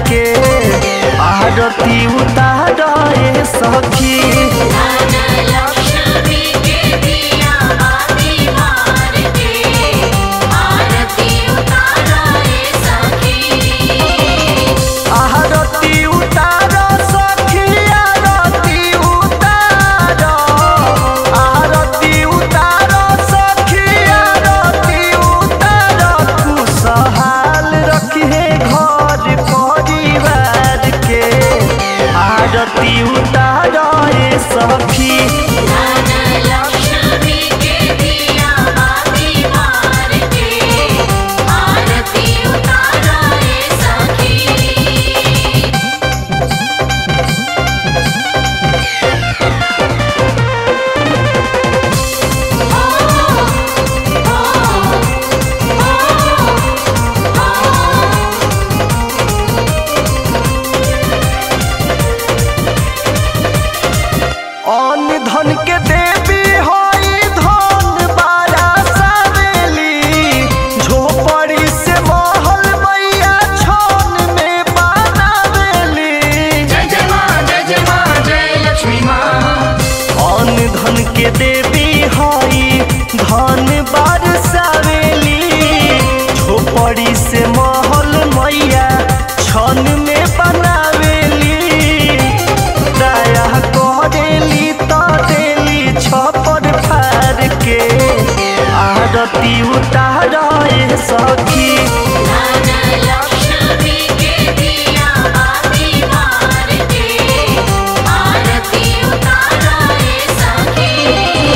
के आरती उतार ए सखी लक्ष्मी के दिया बाती मार के आरती उतारा रे सखी आरती उतार सखी आरती उतार आरती उतार सखी आरती उतार खुशहाल रखे घर परिवार के आरती उतार ए सखी लक्ष्मी के दिया बाती मार के आरती उतारा रे सखी अन्न धन के देवी होई धन बारा सावेली झोपड़ी से महल मैया छन में बनावेली जय जय माँ जय जय माँ जय लक्ष्मी माँ अन्न धन के देवी होई धन बार सावेली झोपड़ी से महल मैया छन में बनावेली दया करेली तो देली छपर फार के आरती उतार ए सखी लक्ष्मी के दिया बाती मार के आरती उतारा रे सखी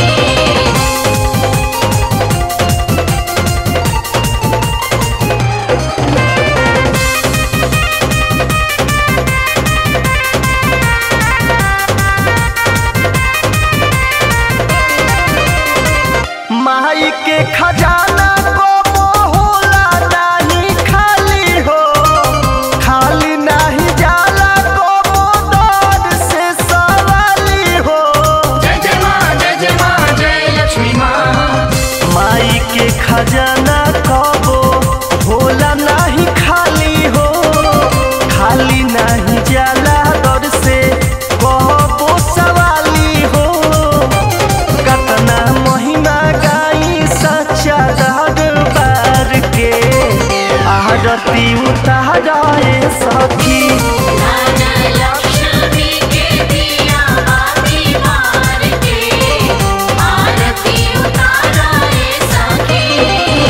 माई के खजाना को होला नहीं खाली हो खाली नहीं जाला को दौर से सवाली हो जय जय माँ जय जय माँ जय लक्ष्मी माँ माई के खजाना कबो होला नहीं खाली हो खाली नहीं जाला दर से कबो सवाली हो कतना महिमा गाई सच्चा दरबार के आरती उतार ए सखी लक्ष्मी के दिया बाती मार के आरती उतारा रे सखी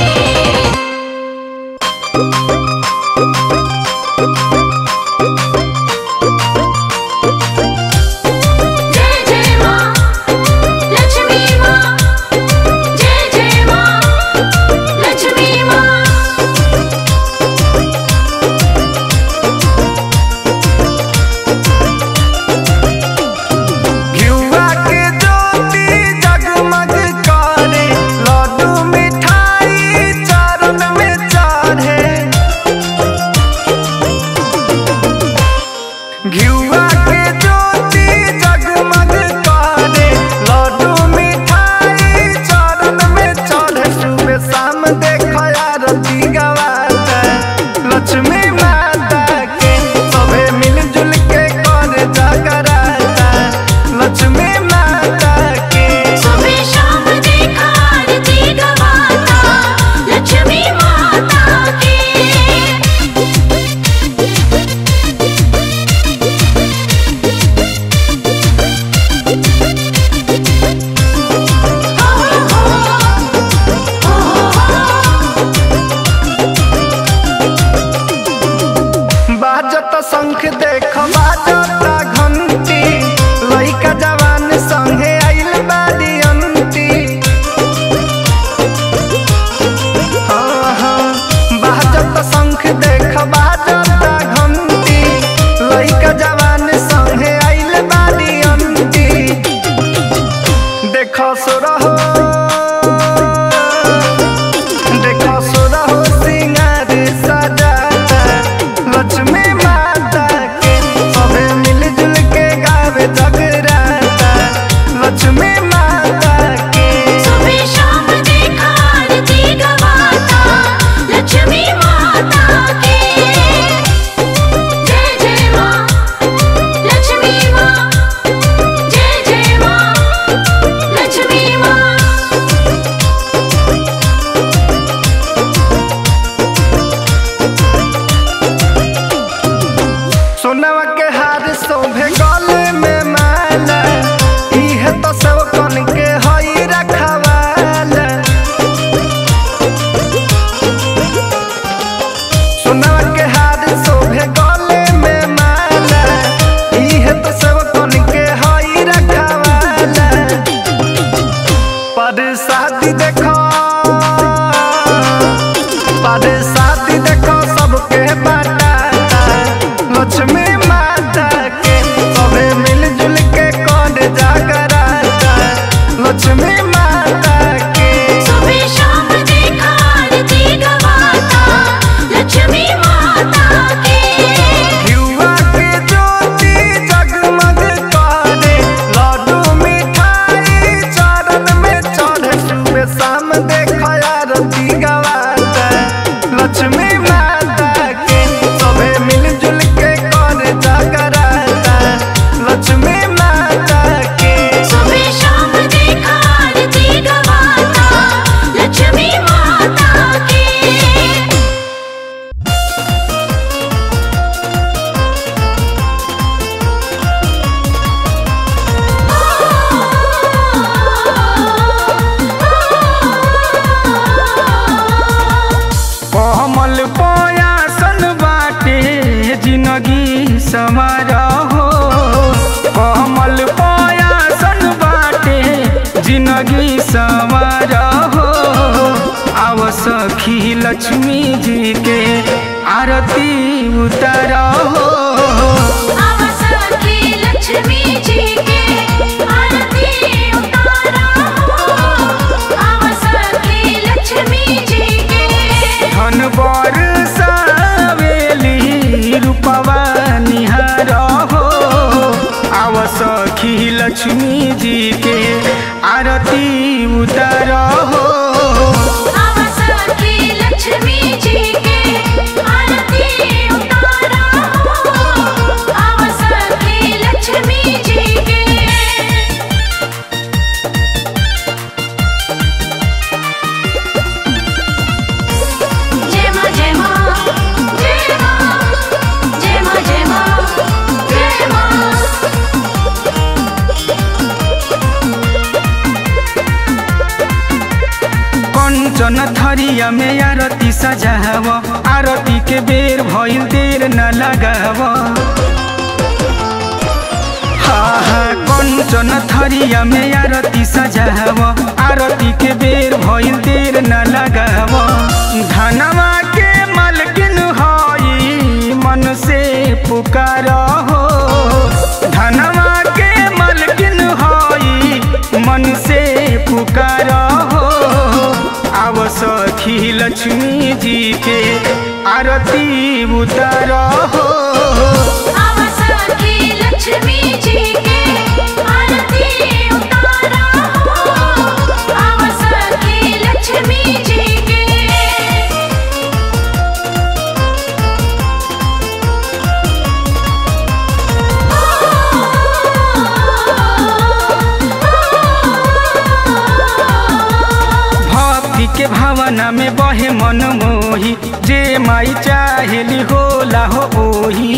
जय जय माँ लक्ष्मी माँ जय जय माँ लक्ष्मी माँ घिउवा के ज्योति जगमग करे लड्डू मिठाई चरण में चढ़े घिउवा के ज्योति जगमग करे लड्डू मिठाई चरण में चढ़े सुबह शाम देख आरती गवाता लक्ष्मी माता के सभे मिलजुल के करे जगराता लक्ष्मी माता के सुबह शाम देखा आरती गवाता लक्ष्मी माता के बाजत शंख देख बाजत घंटी लइका जवान संगे आइल बारी अंती हाँ, हाँ, बाजत शंख देख बाजत घंटी लइका जवान संगे आइल बारी अंती देख सुरहो देखो सुरहो सिंगार सजाता लक्ष्मी माता समारा हो कमल पयासन बाटे जिंदगी समारा हो आव सखी लक्ष्मी जी के आरती उतारा हो सखी लक्ष्मी जी के आरती उतारा हो सखी लक्ष्मी जी के धन बर सावेली रूपवा निहार हो आव सखी लक्ष्मी जी के आरती उतार हो सखी लक्ष्मी जी के आरती उतारा हो सखी लक्ष्मी जी के जय मां जय मां जय मां जय मां जय मां जय मां कंचन थरिया में आरती सजाव आरती के बेर भइल देर न लगाव हा हा कंचन थरिया में आरती सजाव आरती के बेर भइल देर न लगाव धनवा के मालकिन हई मन से पुकार हो धनवा के मालकिन हई मन से पुकार हो आव सखी लक्ष्मी जी के आरती उतार हो सखी लक्ष्मी जी के आरती उतारा हो सखी लक्ष्मी जी के भक्ति के भावना में बहे मन मोही जे माई चाहेली होला हो ओही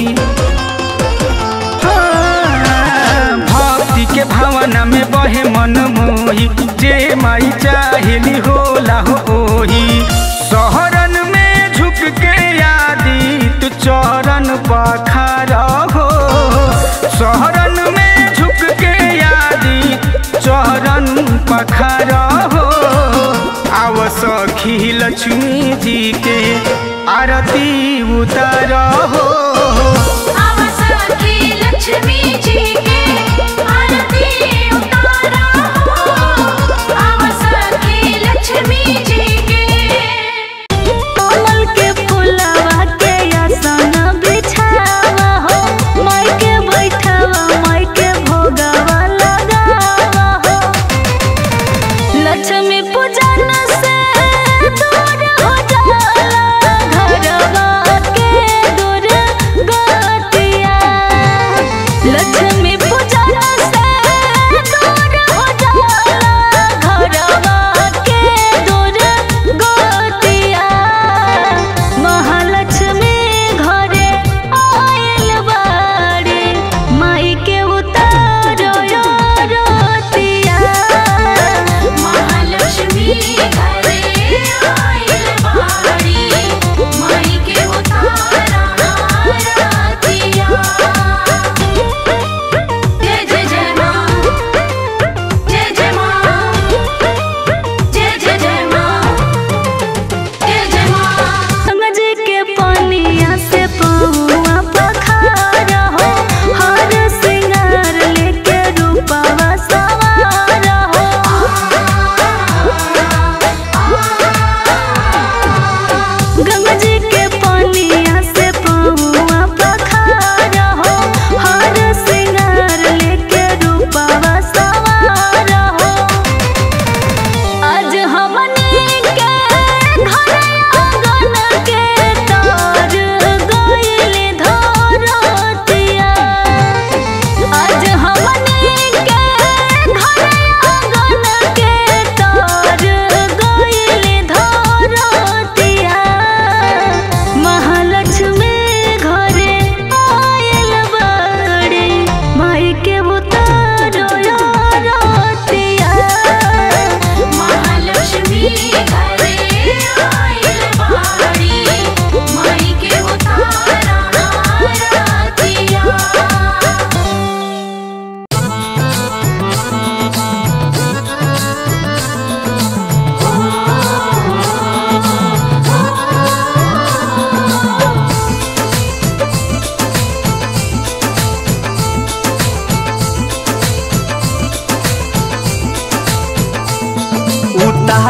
हाँ, भक्ति के भावना में बहे मन मोही जे माई चाहेली होला हो ओही शहरन में झुक के यादी तू चरण पखार हो शहरन में झुक के यादी चरण पखार हो आव सखी लक्ष्मी जी के आरती उतार हो सखी लक्ष्मी जी के आरती उतारा हो सखी लक्ष्मी जी के कमल के फुलवा के आसन बिछावा हो माई के बैठावा माई के भोगवा लगावा हो लक्ष्मी पूजन से दूर हो जाला घरवा के दूर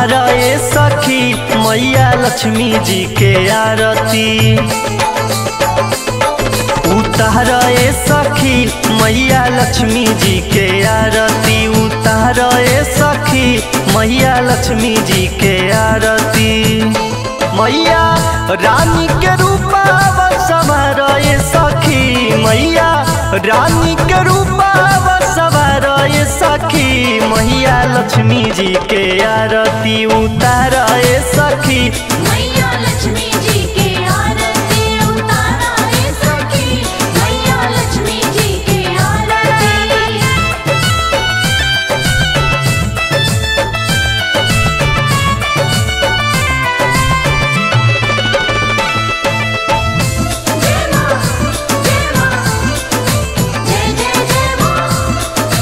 उतार ए सखी मैया लक्ष्मी जी के आरती उतार ए सखी मैया लक्ष्मी जी के आरती उतार ए सखी मैया लक्ष्मी जी के आरती मैया रानी के रूपा सवार ए सखी मैया रानी के रूपा सवार ए सखी मैया लक्ष्मी जी के आरती उतार ए सखी मैया लक्ष्मी जी के आरती उतारा है सखी मैया लक्ष्मी जी के आरती जय मां जय मां जय जय जय मां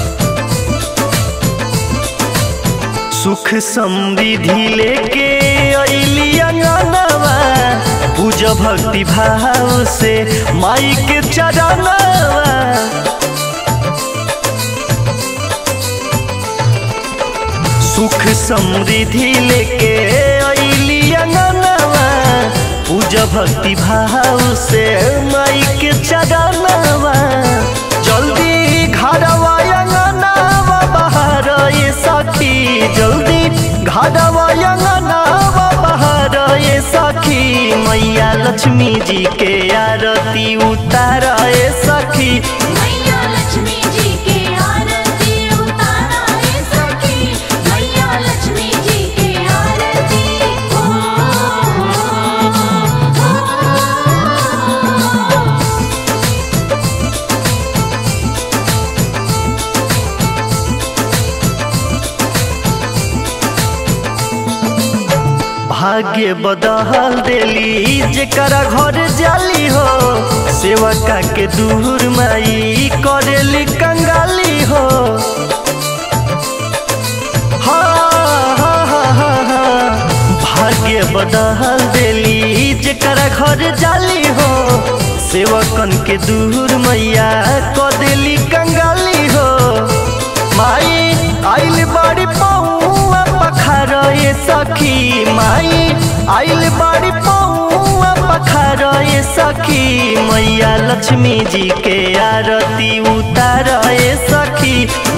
सुख समृद्धि लेके अइली अंगनवा पूज भक्ति भाव से माई के चरणवा सुख समृद्धि लेके अइली अंगनवा पूज भक्ति भाव से माई के चरणवा जल्दी घरवा अंगनवा बाहर ये सखी जल्दी घरवा अंगनवा बाहर ये सखी मैया लक्ष्मी जी के आरती उतार ए सखी मैया लक्ष्मी जी के आरती उतारा है सखी मैया लक्ष्मी जी के आरती ओ, ओ, ओ, ओ। भाग्य बदल देली जेकरा घर जाली हो सेवका के दूर माई करेली कंगाली हो हा, हा, हा, हा, हा। भाग्य बदल देली जेकरा घर जाली हो सेवकन के दूर मैया कदेली कंगाली हो माई आइल बड़ी पौआ पखार ये सखी माई आइल बड़ी पौआ पखार ये सखी मैया लक्ष्मी जी के आरती उतार ये सखी